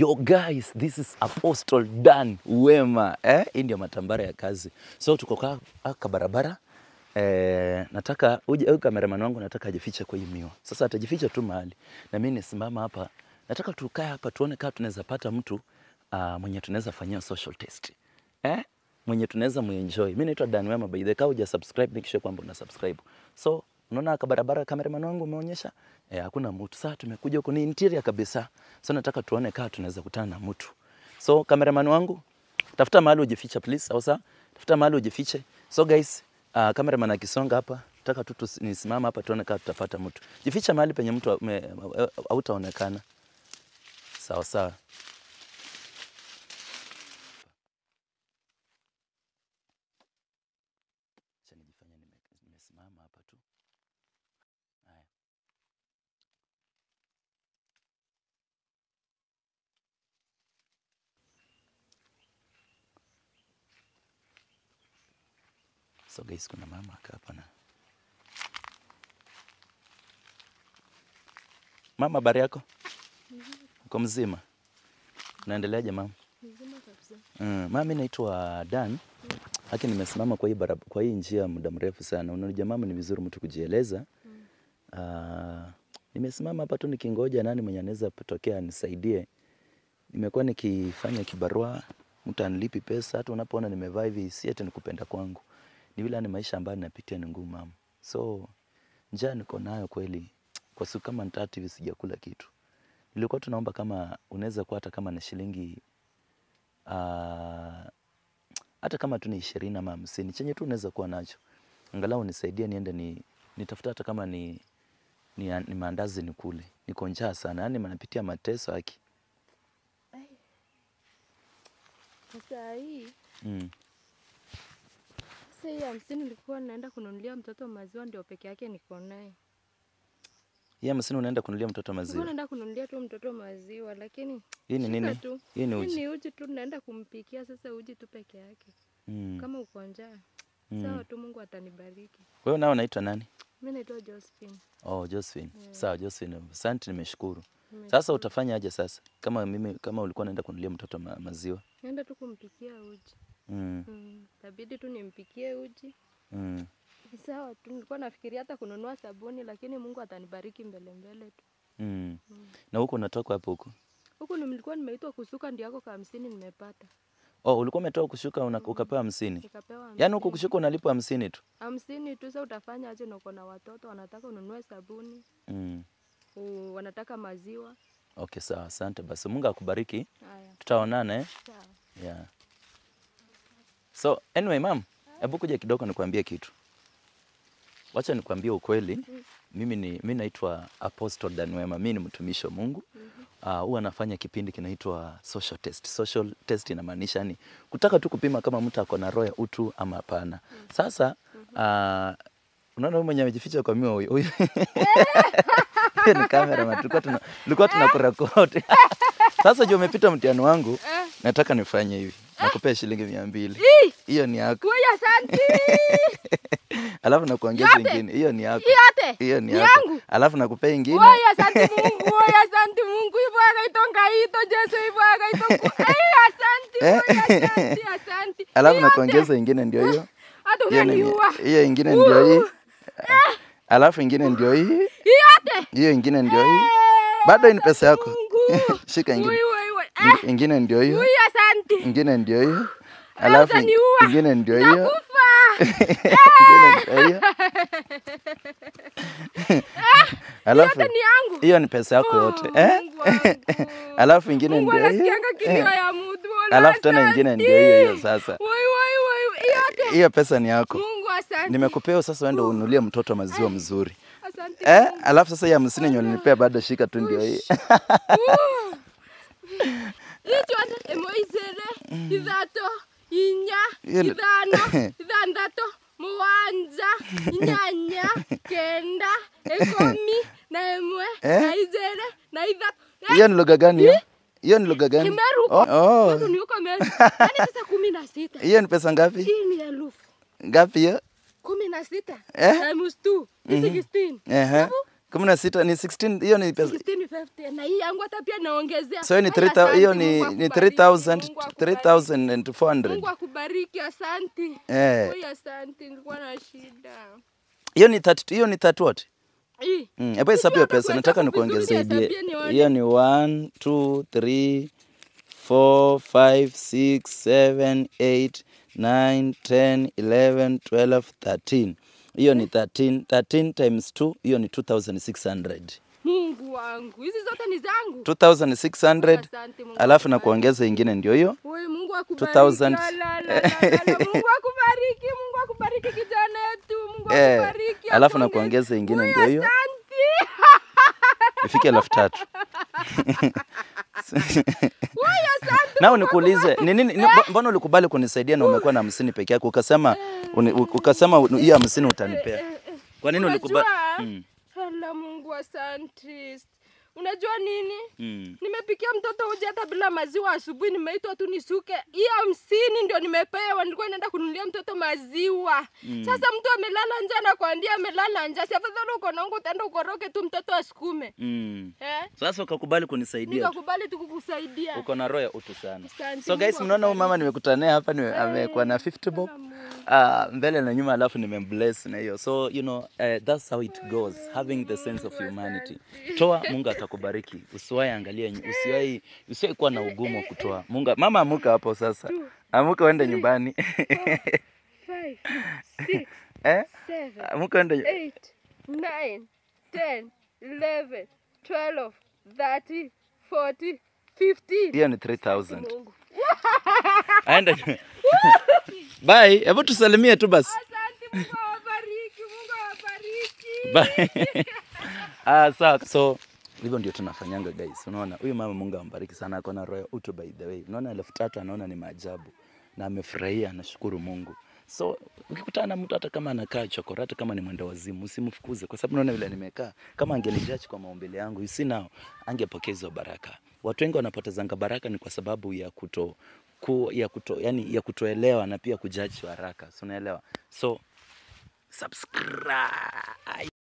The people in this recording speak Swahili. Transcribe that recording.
Yo guys, this is Apostle Dan Wema. Eh, hii ndio matambara ya kazi. So tuko kwa aka barabara. Eh, nataka uje au cameraman wangu nataka ajifiche kwa hii miwa. Sasa atajificha tu mahali. Na mimi nisimama hapa. Nataka tukae hapa tuone kama tunaweza pata mtu uh, mwenye tunaweza fanyia social test. Eh? Mwenye tunaweza muenjoy. Mimi naitwa Dan Wema by the way. Kama huja subscribe make sure kwamba una subscribe. So unaona aka barabara cameraman wangu umeonyesha eh, hakuna mtu. Sasa tumekuja huko ni interior kabisa. So nataka tuone kama tunaweza kutana na mtu. So cameraman wangu tafuta mahali ujifiche please. Sawa sawa? Tafuta mahali ujifiche. So guys, uh, cameraman akisonga hapa nataka tu tusi- nisimame hapa tuone kama tutapata mtu. Jificha mahali penye mtu ame- hautaonekana. Sawa sawa. Acha nijifanye nime- nimesimama hapa tu. Haya. So guys, kuna mama aka hapa na mama, habari yako? Uko mzima? Unaendeleaje mama? Mm, mama, mimi naitwa Dan. Haki nimesimama kwa hii barab- kwa hii njia muda mrefu sana. Unajua mama, ni vizuri mtu kujieleza. Ah, nimesimama hapa tu nikingoja nani mwenye anaweza tokea anisaidie. Nimekuwa nikifanya kibarua, mtu anilipi pesa, hata unapoona nimevaa hivi si eti nikupenda kwangu. Ni vile ni maisha ambayo ninapitia ni ngumu mama. So njaa niko nayo kweli. Kwa siku kama tatu hivi sijakula kitu. Nilikuwa tunaomba kama unaweza kuwa hata kama na shilingi ah, hata kama tu ni ishirini ama hamsini chenye tu unaweza kuwa nacho, angalau nisaidie niende ni nitafuta hata kama ni ni, ni maandazi nikule. Niko njaa sana, yani napitia mateso haki. Saa hii Mm. sasa hii hamsini nilikuwa naenda kununulia mtoto maziwa, ndio peke yake niko naye. Hii hamsini unaenda kununulia mtoto Nilikuwa maziwa. naenda kununulia tu mtoto maziwa, lakini Hii ni shika nini? tu. Hii ni Hii uji. ni uji tu, naenda kumpikia sasa uji tu peke yake. Mm. Kama uko njaa Mm. sawa tu, Mungu atanibariki. Wewe nao unaitwa nani? Mimi naitwa Josephine. Oh, Josephine. Sawa Josephine. Asante nimeshukuru. Nimeshukuru. Sasa utafanya aje sasa? Kama mimi kama ulikuwa unaenda kununulia mtoto ma, maziwa. Naenda tu kumpikia uji. Mm. Mm. Tabidi tu nimpikie uji. Mm. Sawa tu, nilikuwa nafikiria hata kununua sabuni, lakini Mungu atanibariki mbele mbele tu. Mm. Na huko unatoka hapo huko? Huku ni- nilikuwa nimeitwa kusuka, ndio yako ka hamsini nimepata, Oh, ulikuwa umetoka kushuka una, ukapewa hamsini. nikapewa Yaani huko hamsini. kushuka unalipwa hamsini tu. hamsini tu. Sasa utafanya aje? na uko na watoto wanataka ununue sabuni, Mm. u- wanataka maziwa. Okay, sawa. Asante basi. Mungu akubariki. Haya, Tutaonana eh? sawa. Yeah. So, anyway, mam, hebu kuja kidogo nikwambie kitu. Wacha nikwambie ukweli. Mimi ni mimi naitwa Apostle Dan Wema. Mimi ni mtumishi wa Mungu. Ah, huwa anafanya kipindi kinaitwa social test. Social test inamaanisha yani kutaka tu kupima kama mtu ako na roho ya utu ama hapana. Sasa ah, unaona huyu mwenye amejificha kwa miwa huyu. huyu. Hiyo ni kamera tulikuwa tuna tulikuwa tunakurekodi. Sasa juu umepita mtihani wangu, nataka nifanye hivi. Nakupea shilingi mia mbili. Hiyo ni yako. Kuya, asante. Alafu nakuongeza Yote? ingine. Hiyo ni yako. Yote? Hiyo ni Ni yako. yangu? Alafu nakupea ingine. Oya, asante Mungu, oya, asante Mungu, hivyo akaitonga hito Jesu, hivyo akaitonga. Ai, asante, oya, asante, asante. Alafu Yote? nakuongeza ingine ndio hiyo. Hata Hiyo ni- unaniua. Hiyo ingine ndio hii. Alafu ingine ndio hii. Yote? Hiyo ingine ndio hii. Eh, Bado hii ni pesa yako. Mungu. Shika ingine. Ui, ui, ui. Eh, Ing- Ingine ndio hiyo. ui, asante. Ingine ndio hiyo. Alafu utaniua. ingine ndio hiyo. Nakufa. Ingine ndio hiyo. Alafu Yote ni yangu. hiyo ni pesa yako yote. Oh, Eh? Mungu wangu. Alafu ingine Mungu ndio hiyo. anasikianga kilio Eh. ya mtu. Wala Alafu tena ingine asante. ndio hiyo hiyo sasa. Wai, wai, wai, yote. Hiyo pesa ni yako. Mungu asante. Nimekupea sasa uende ununulie mtoto maziwa mzuri. Asante. Eh? Alafu sasa hii hamsini yenye ulinipea bado shika tu ndio hii. Itwana emoizere ithato inya Hiyo ni- ithano ithanthatu mugwanja inyanya kenda ikumi na imwe Eh? na igere na ithatu Hiyo ni lugha gani hiyo? Hiyo ni lugha gani? Kimeru. Oh, oh. Watu ni huko Meru. Yaani sasa kumi na sita Hiyo ni pesa ngapi? hii ni elfu Ngapi hiyo? kumi na sita Eh? times two ni sixteen Ehe. Alafu kumi na sita ni 16 hiyo ni pesa 1650 na hii yangu hata pia naongezea. so hiyo ni Haya, 3000 hiyo asante, ni Mungu ni akubariki, 3000 Mungu akubariki. Mungu 3400 akubariki, asante. eh Oi, asante, nilikuwa na shida. hiyo ni 30 hiyo ni 30 what Hii. Mm, hebu hesabu hiyo hata pesa, nataka kuhesabu vizuri, nikuongezee. hesabia nione. Hiyo ni 1 2 3 4 5 6 7 8 9 10 11 12 13. Hiyo ni 13 13 times 2 hiyo ni 2600. Mungu wangu, hizi zote ni zangu. 2600 Asante, Mungu alafu na akubariki. kuongeza ingine ndio hiyo. Oi, Mungu akubariki. 2000. La, la, la, la, la. Mungu akubariki, Mungu akubariki kijana yetu. Mungu Eh, akubariki. alafu na akuongeze- kuongeza ingine Oi, ndio hiyo. Asante. Ifike elfu tatu. Oi, asante. Nao nikuulize ni nini, ni- mbona ulikubali kunisaidia na umekuwa na hamsini peke yako ukasema uni- ukasema hiyo hamsini utanipea? Kwa nini ulikubali? Unajua? Mm. Hala, Mungu asante. Unajua nini? Mm. Nimepikia mtoto uji hata bila maziwa asubuhi, nimeitwa tu nisuke. Hiyo hamsini ndio nimepewa, nilikuwa naenda kununulia mtoto maziwa. Sasa mtu amelala njaa na kuambia amelala njaa, si afadhali uko na unga utaenda ukoroke tu mtoto asukume. Mm. Eh? Sasa ukakubali kunisaidia tu. Nikakubali tu kukusaidia. Uko na roho ya utu sana. Asante, So guys, Mungu mnaona huyu mama nimekutana naye hapa ni amekuwa na 50 bob. Ah, mbele na nyuma alafu nimembless na hiyo. So you know, uh, that's how it goes, having the sense of humanity. Toa, Mungu atakubariki. Usiwahi angalia, nyu- usiwahi usiwahi kuwa na ugumu wa kutoa. Mungu, mama amuka hapo sasa. Amuka uende nyumbani. Five, six, eh? seven, Amuka uende nyu- eight, nine, ten, eleven, twelve, thirty, forty, fifteen. hiyo ni 3000. Mungu. Aende. nyu- Bye. Hebu tusalimie tu basi. Asante, Mungu awabariki, Mungu awabariki. Bye. ah, sawa. So hivyo ndio tunafanyanga guys. Unaona huyu mama Mungu ambariki sana, ako na roho ya utu by the way. Unaona elfu tatu anaona ni maajabu na amefurahia, anashukuru Mungu. So ukikutana na mtu hata kama anakaa chokora, hata kama ni mwenda wazimu, usimfukuze kwa sababu unaona vile nimekaa. Kama angenijaji kwa maumbile yangu, you see now, angepokea hizo baraka. Watu wengi wanapotezanga baraka ni kwa sababu ya kuto ku, ya kuto yani ya kutoelewa na pia kujaji haraka. So unaelewa? So subscribe.